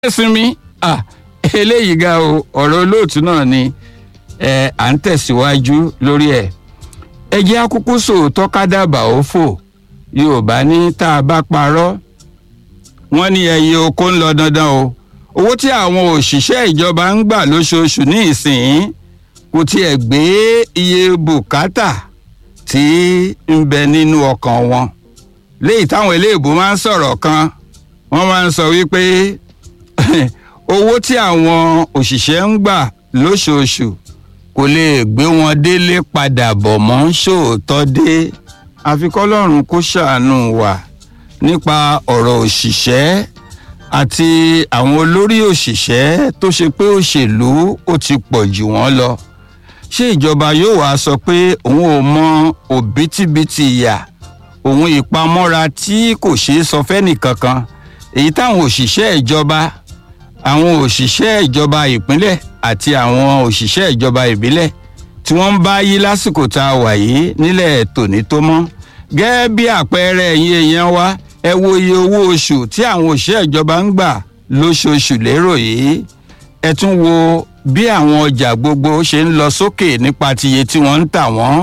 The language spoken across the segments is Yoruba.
sinmi ah eléyìí ga o ọ̀rọ̀ olóòtú náà ni ẹ à ń tẹ̀síwájú lórí ẹ̀ ẹ jẹ́ akúkú sòótọ́ kádàbà ó fò yorùbá ní tá a bá parọ́ wọ́n ní ẹyẹ oko ń lọ dandan o owó tí àwọn òṣìṣẹ́ ìjọba ń gbà lóṣooṣù ní ìsìn kò tiẹ̀ gbé iye bùkátà tí ń bẹ nínú ọkàn wọn léyìí táwọn eléèbó máa ń sọ̀rọ̀ kan wọ́n máa ń sọ wípé owó tí àwọn òṣìṣẹ́ ń gbà lóṣooṣù kò lè gbé wọn délé padà bọ̀ mọ́ sóòótọ́ dé àfikọ́lọ́run kó ṣàánú wa nípa ọ̀rọ̀ òṣìṣẹ́ àti àwọn olórí òṣìṣẹ́ tó ṣe pé òṣèlú ó ti pọ̀ jù wọ́n lọ ṣé ìjọba yóò wá sọ pé òun ò mọ òbítíbitì ìyà òun ìpamọ́ra tí kò ṣeé sọ fẹ́nìkankan èyí táwọn òṣìṣẹ́ ìjọba àwọn òṣìṣẹ́ ìjọba ìpínlẹ̀ àti àwọn òṣìṣẹ́ ìjọba ìbílẹ̀ tí wọ́n ń bá yí lásìkò tá a wà yìí nílẹ̀ tòní tó mọ́ gẹ́gẹ́ bí àpẹẹrẹ ẹ̀yin èèyàn wa ẹ wo iye owó oṣù tí àwọn òṣìṣẹ́ ìjọba ń gbà lóṣooṣù lérò yìí ẹ tún wo bí àwọn ọjà gbogbo ṣe ń lọ sókè nípa tiye tí wọ́n ń tà wọ́n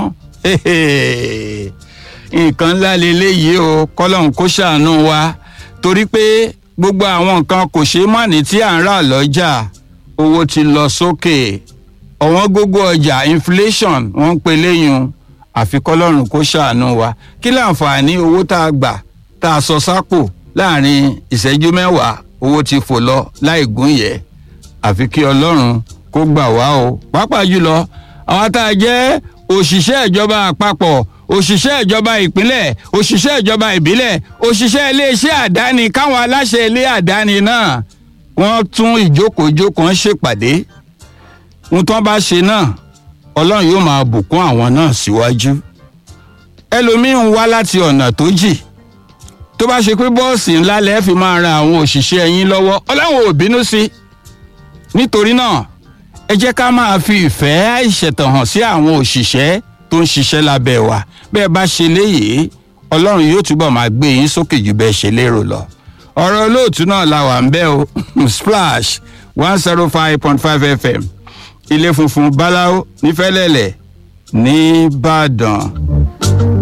nǹkan ńlá leléyìí o kọ́lọ́hún kó ṣàánú wa torí pé gbogbo àwọn nǹkan kò ṣeé má ní tí à ń rà lọ́jà owó ti lọ sókè ọ̀wọ́n gógó ọjà inflation wọ́n ń pe léyìn àfi kọ́lọ́run kó ṣàánú wa kí láǹfààní owó tá a gbà tá a sọ sápò láàrin ìṣẹ́jú mẹ́wàá owó ti fò lọ láì gún yẹ àfi kí ọlọ́run kó gbà wá o pàápàá jùlọ àwọn tá a jẹ́ òṣìṣẹ́ ìjọba àpapọ̀ òṣìṣẹ́ ìjọba ìpínlẹ̀ òṣìṣẹ́ ìjọba ìbílẹ̀ òṣìṣẹ́ iléeṣẹ́ àdáni káwọn aláṣẹ ilé àdáni náà wọ́n tún ìjókòójókòó ń ṣèpàdé ohun tí wọ́n bá ṣe náà ọlọ́run yóò máa bùkún àwọn náà síwájú ẹlòmíín wá láti ọ̀nà tó jì tó bá ṣe pé bọ́ọ̀sì ńlá lẹ́ẹ̀ fi máa ran àwọn òṣìṣẹ́ yín lọ́wọ́ ọlọ́run ò bínú sí nítorí náà ẹ jẹ́ ká máa fi ìfẹ́ àìṣẹ̀tàn hàn sí àwọn òṣìṣẹ́ tó ń ṣiṣẹ́ lábẹ́ wa bẹ́ẹ̀ bá ṣe léyìí ọlọ́run yóò túbọ̀ máa gbé yín sókè jù bẹ́ẹ̀ ṣe lérò lọ. ọ̀rọ̀ olóòtú náà la wà ń bẹ́ o splash one zero five point five fm ilé funfun báláwo nífẹ̀lẹ́lẹ̀ nìbàdàn.